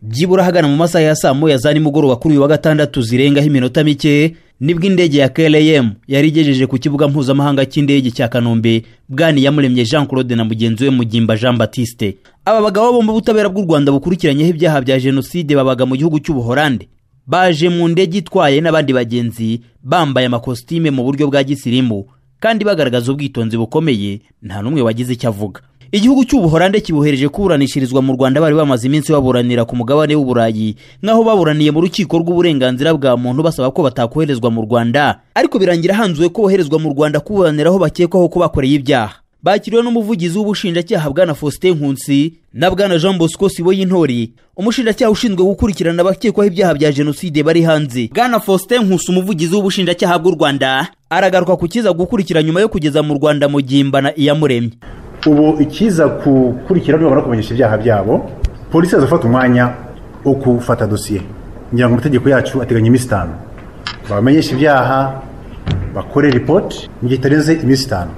byibura ahagana mu masaha ya saa moya za nimugoroba kuri uyu wa gatandatu zirengaho iminota mike nibwo indege ya KLM yari igejeje ku kibuga mpuzamahanga cy'indege cya Kanombe bwani yamuremye Jean Claude na mugenzi we Mugimba Jean Baptiste aba bagabo bo mu butabera bw'u Rwanda bukurikiranyeho ibyaha bya jenoside babaga mu gihugu cy'ubuholande baje mu ndege itwaye n'abandi bagenzi bambaye amakositime mu buryo bwa gisirimu kandi bagaragaza ubwitonzi bukomeye nta n'umwe wagize icyo avuga igihugu cy'ubuholande kibohereje kuburanishirizwa mu rwanda bari bamaze iminsi baburanira ku mugabane w'uburayi nk'aho baburaniye mu rukiko rw'uburenganzira bwa muntu basaba ko batakoherezwa mu rwanda ariko birangira hanzuwe ko boherezwa mu rwanda kuburaniraho bakekwaho ko bakoreye ibyaha bakiriwe n'umuvugizi w'ubushinjacyaha bwana faustin nkunsi na bwana jean bosco siboyintori umushinjacyaha ushinzwe gukurikirana abakekwaho ibyaha bya jenoside bari hanze bwana faustin nkusi umuvugizi w'ubushinjacyaha bw'u rwanda aragaruka ku kiza gukurikira nyuma yo kugeza mu rwanda mugimba na iyamuremye ubu ikiza gukurikira nibamara kumenyesha ibyaha byabo polisi yazafata umwanya wo gufata dosiye ngira ngo amategeko yacu ateganya iminsi itanu bamenyesha ibyaha bakore ripoti mu gihe itarenze iminsi itanu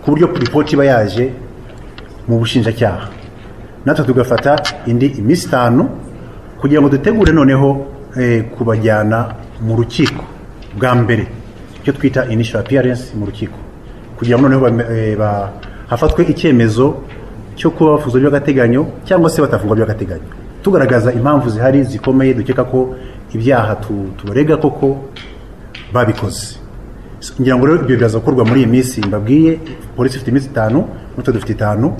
ku buryo ripoti iba yaje mu bushinjacyaha natwe tugafata indi iminsi itanu kugira ngo dutegure noneho kubajyana mu rukiko bwa mbere icyo twita initial appearance mu rukiko kugira ngo noneho hafatwe icyemezo cyo kuba bafungwa by'agateganyo cyangwa se batafungwa by'agateganyo tugaragaza impamvu zihari zikomeye dukeka ko ibyaha tubarega koko babikoze ngira ngo rero ibyo biraza gukorwa muri iyi minsi mbabwiye polisi ifite iminsi itanu n'utwo dufite itanu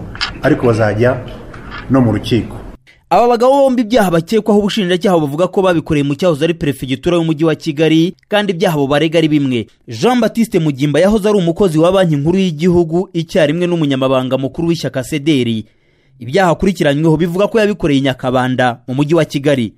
ariko bazajya no mu rukiko aba bagabo bombi ibyaha bakekwaho ubushinjacyaha bavuga ko babikoreye mu cyahoze ari perefegitura y'umujyi wa kigali kandi ibyaha barega ari bimwe jean batiste mugimba yahoze ari umukozi wa banki nkuru y'igihugu icyarimwe n'umunyamabanga mukuru w'ishyaka sederi ibyaha akurikiranyweho bivuga ko yabikoreye i nyakabanda mu mujyi wa kigali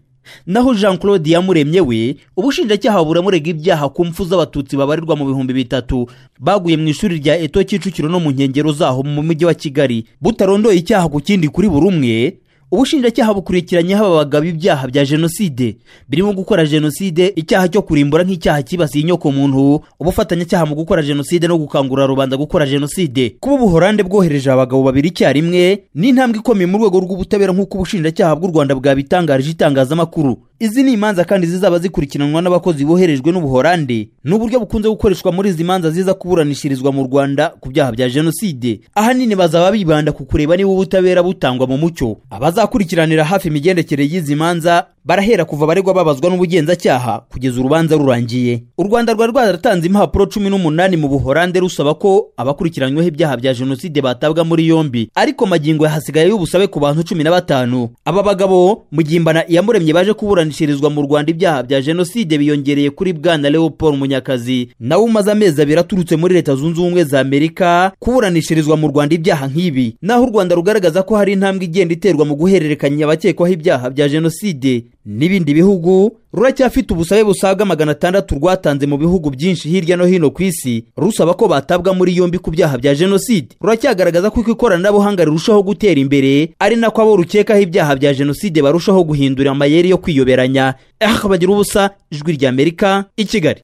naho jean claude yamuremye we ubushinjacyaha buramurega ibyaha ku mfu z'abatutsi babarirwa mu bihumbi bitatu baguye mu ishuri rya eto kicukiro no mu nkengero zaho mu mujyi wa kigali butarondoye icyaha ku kindi kuri buri umwe ubushinjacyaha bukurikiranyeho aba bagabo ibyaha bya jenoside birimo gukora jenoside icyaha cyo kurimbura nk'icyaha cyibasiye inyokomuntu ubufatanyacyaha mu gukora jenoside no gukangurira rubanda gukora jenoside kuba ubuhorande bwohereje abagabo babiri icyarimwe n'intambwe ikomeye mu rwego rw'ubutabera nk'uko ubushinjacyaha bw'u rwanda bwabitangarije itangazamakuru izi ni imanza kandi zizaba zikurikiranwa n'abakozi boherejwe n'ubuhorande ni uburyo bukunze gukoreshwa muri izi manza ziza kuburanishirizwa mu rwanda ku byaha bya jenoside ahanini bazaba bibanda ku kureba niba ubutabera butangwa mu mucyo abazakurikiranira hafi imigendekere y'izi manza barahera kuva abaregwa babazwa n'ubugenzacyaha kugeza urubanza rurangiye u rwanda rwari rwaratanze impapuro cumi n'umunani mu buhorande rusaba ko abakurikiranyweho ibyaha bya jenoside batabwa muri yombi ariko magingo yahasigaye y'ubusabe ku bantu cumi na batanu aba bagabo mugimbana iyamuremye baje kuburana kuburanishirizwa mu rwanda ibyaha bya jenoside biyongereye kuri bwana leopold munyakazi nawe umaze amezi abiri aturutse muri leta zunze ubumwe za amerika kuburanishirizwa mu rwanda ibyaha nk'ibi naho u rwanda rugaragaza ko hari intambwe igenda iterwa mu guhererekanya abakekwaho ibyaha bya jenoside n'ibindi bihugu ruracyafite ubusabe busaga magana atandatu rwatanze mu bihugu byinshi hirya no hino ku isi rusaba ko batabwa muri yombi ku byaha bya jenoside ruracyagaragaza ko ikoranabuhanga rirushaho gutera imbere ari nako abo rukekaho ibyaha bya jenoside barushaho guhindura amayeri yo kwiyoberanya aha bagira ubusa ijwi ry'amerika i kigali